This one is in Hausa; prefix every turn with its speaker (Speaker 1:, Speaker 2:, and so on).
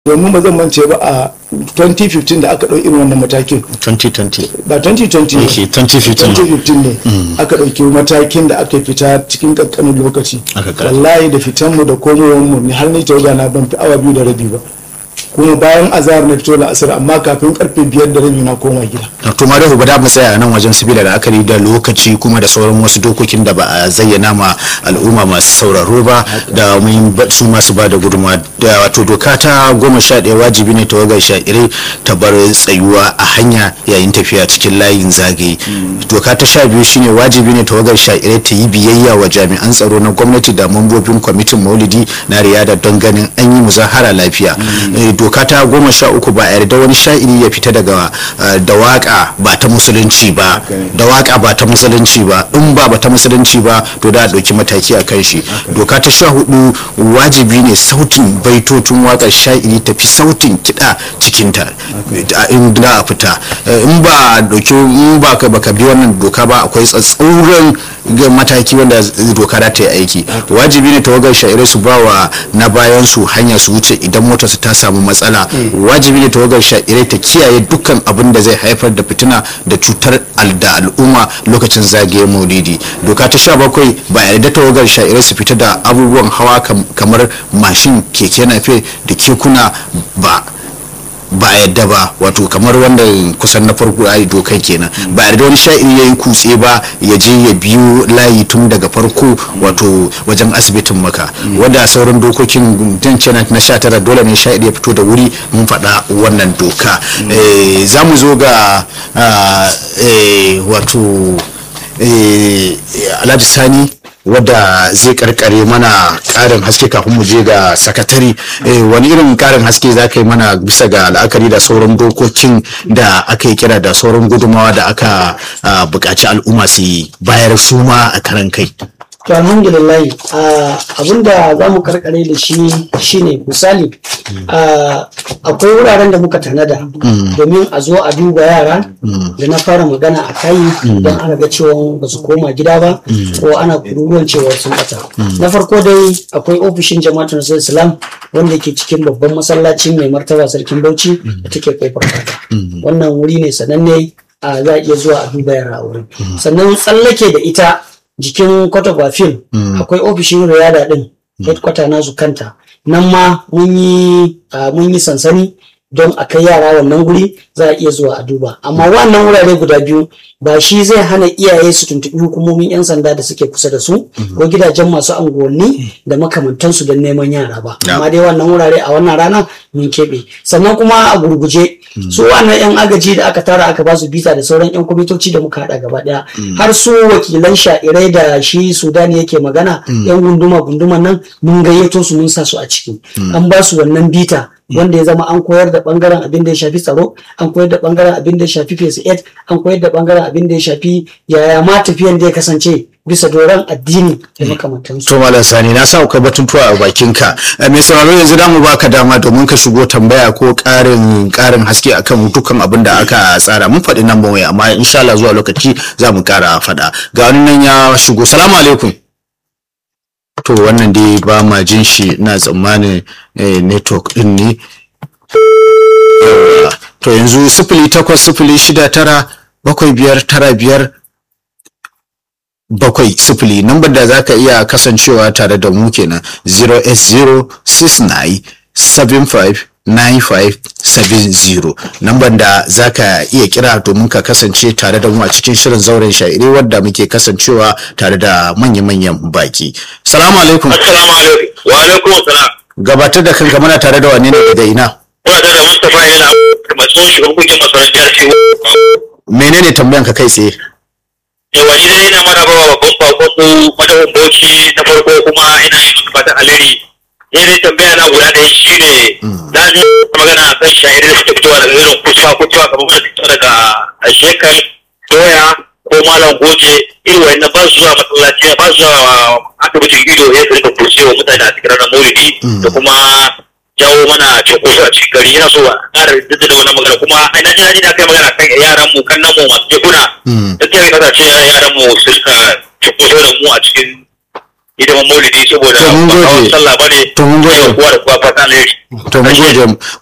Speaker 1: domin ba zan mance ba a 2015 da aka ɗau irin wannan matakin
Speaker 2: 2020
Speaker 1: ba 2020 ne
Speaker 2: Yake 2015
Speaker 1: 2015 ne aka ɗauki matakin da aka fita cikin ƙanƙanin lokaci
Speaker 2: Aka kara.
Speaker 1: wallahi da fitanmu da komowanmu ni har ni tawaga na ban fi awa biyu da rabi ba kuma bayan azahar na fito la'asar amma kafin karfe biyar da rabi na koma gida
Speaker 2: to ma da ba da mu tsaya a nan wajen sabila da akari da lokaci kuma da sauran wasu dokokin da ba a zayyana ma al'umma masu sauraro ba da mun ba- su masu ba da gudunmawa da wato doka ta goma sha ɗaya wajibi ne tawagar sha'irai ta bar tsayuwa a hanya yayin tafiya cikin layin zagaye doka ta sha biyu shine wajibi ne tawagar sha'irai ta yi biyayya wa jami'an tsaro na gwamnati da mambobin kwamitin maulidi na riyada don ganin an yi muzahara lafiya Eh, doka ta goma sha uku ba a yarda wani sha'iri ya fita daga eh, da waka ba ta musulunci ba da waka ba ta musulunci ba in ba ba ta musulunci ba to da a ɗauki mataki a kan shi doka ta sha hudu wajibi ne sautin baitotun wakar sha'iri tafi sautin kiɗa cikinta a in da a fita Eh, in ba a ɗauki in ba ka baka bi wannan doka ba akwai tsatsauran ga mataki wanda doka za ta yi aiki wajibi ne tawagar sha'irai su ba wa na bayan su hanya su wuce idan motar su ta samu matsala wajibi ne tawagar sha'irai ta kiyaye dukkan abin da zai haifar da fitina da cutar al- da al'umma lokacin zagaye maulidi doka ta sha bakwai ba yarda tawagar sha'irai su fita da abubuwan hawa kam- kamar mashin keke nafe da kekuna ba ba a yadda ba wato kamar wanda kusan na farko ayi dokai kenan ba a yarda wani sha'iri ya yi kutse ba ya je ya biyo layi tun daga farko wato wajen asibitin maka wanda sauran dokokin dan kenan na sha tara dole ne sha'iri ya fito da wuri mun faɗa wannan doka Eh, za mu zo ga ah, eh, wato eh, alhaji sani wadda zai karkare mana karin haske kafin mu je ga sakatari eh, wani irin karin haske za ka yi mana bisa ga la'akari da sauran dokokin da aka yi kira da sauran gudumawa da aka ah, buƙaci al'umma su yi bayar suma a karan kai
Speaker 3: To alhamdulillah ah, abinda za mu karkare da shi shine misali ah, akwai wuraren da muka tanada domin a zo a duba yara da na fara magana a kai don ana ga cewa ba su koma gida ba ko ana kururuwan cewa sun bata na farko dai akwai ofishin jama'atul nasarar islam wanda ke cikin babban masallacin mai martaba sarkin bauchi da take kofar fata wannan wuri ne sananne a za a iya zuwa a duba yara a wurin sannan tsallake da ita jikin kwata gwafin akwai ofishin riyada din headquarter nasu kanta nan ma mun yi ah, mun yi sansani don a kai yara wannan guri za a iya zuwa a duba amma wannan wurare guda biyu ba shi zai hana iyaye su tuntuɓi hukumomin 'yan sanda da suke kusa da su ko gidajen masu anguwanni da makamantansu don neman yara ba amma dai wannan wurare a wannan rana mun keɓe sannan kuma a gurguje su wannan 'yan agaji da aka tara aka ba su bita da sauran 'yan kwamitoci da muka haɗa gaba ɗaya har su wakilan sha'irai da shi sudani yake magana 'yan gunduma gunduman nan mun gayyato su mun sa su a ciki an ba su wannan bita wanda ya zama an koyar da bangaren abin da ya shafi tsaro an koyar da bangaren abin da ya shafi phase 8 an koyar da bangaren abin da ya shafi yaya ma tafiyan da ya kasance bisa doron addini da makamantansu
Speaker 2: to malam sani na sa akwai batutuwa a bakinka Eh, mai sauraro yanzu da mu baka dama domin ka shigo tambaya ko karin karin haske akan dukkan abin da aka tsara mun faɗi nan waya amma insha Allah zuwa lokaci za mu kara faɗa ga wani nan ya shigo salamu alaikum to wannan dai ba ma jin shi na tsammanin eh, network din ne Yawwa. to yanzu sifili takwas sifili shida tara bakwai biyar tara biyar bakwai sifili nambar da za ka iya kasancewa tare da mu kenan 08069759570 nambar da za ka iya kira domin ka kasance tare da mu a cikin shirin zauren sha'iri wadda muke kasancewa tare da manya-manyan baki salamu alaikum
Speaker 4: Assalamu alaikum. Wa alaikum salam.
Speaker 2: gabatar da kanka mana tare da wane ne daga ina
Speaker 4: Kuna da Mustapha yana masu shugaban kungiyar masarar jihar Shehu.
Speaker 2: menene tambayan ka kai tsaye
Speaker 4: Yawa ni dai ina mara bawa babban bakon su madawin Bauchi na farko kuma ina yi musu fatan alheri. Ni dai tambaya na guda ɗaya shi ne na ji magana a kan shahiri da suke fitowa daga irin kusa kusa kamar wanda fito daga shekar doya ko malam goje irin wani ba su zuwa masallaci ba su zuwa asibitin ido ya su rika kurcewa mutane a cikin ranar maulidi da kuma jawo mana cunkoso a cikin gari yana so a ƙara jaddada wannan magana kuma ai na ji na ji na kai magana kan yaran mu kan nan mu masu tekuna da ta yi kasance yaran mu su rika cunkoso da mu a cikin hidiman maulidi saboda
Speaker 2: To mun
Speaker 4: ba
Speaker 2: gode.
Speaker 4: hawan sallah bane
Speaker 2: To mun gode.
Speaker 4: Sai kowa da kowa fatan alheri
Speaker 2: to mun gode